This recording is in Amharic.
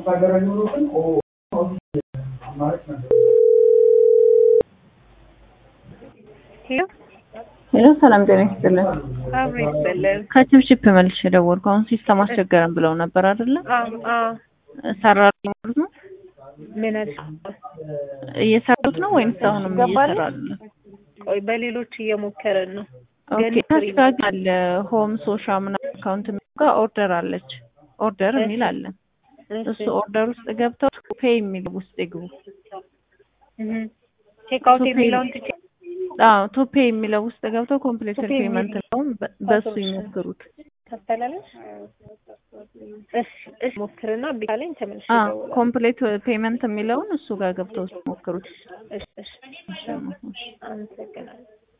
ሄሎ ሄሎ ሰላም ጤና ይስጥልን። አብሮ ይስጥልን። ከችፕችፕ መልሼ ደወልኩ። አሁን ሲስተም አስቸገረን ብለው ነበር አይደለ? አዎ አዎ። ሰራሉ ማለት ነው። ምን አልሽ? እየሰሩት ነው ወይንስ አሁንም ገባልሽ? እየሰራሉ ነው? ቆይ በሌሎች እየሞከረን ነው። ኦኬ ገኒ ታች ጋር ግን አለ ሆም ሶሻ ምናምን አካውንት የሚለው ጋር ኦርደር አለች። ኦርደር የሚል አለ። እሱ ኦርደር ውስጥ ገብተው ፔይ የሚል ውስጥ ይግቡ። ቼክ አውት ቱ ፔይ- የሚለውን ትቼ አዎ ቱ ፔይ የሚለው ውስጥ ገብተው ኮምፕሊት ቱ ፔይ ፔመንት የሚል- ነው በሱ ይሞክሩት። ታስተላለች። እሺ እሺ ሞክርና ቢካለኝ ተመልሼ አዎ እደውላለሁ። ኮምፕሊት ፔመንት የሚለውን እሱ ጋር ገብተው ሞክሩት። እሺ እሺ እሺ። አመሰግናለሁ።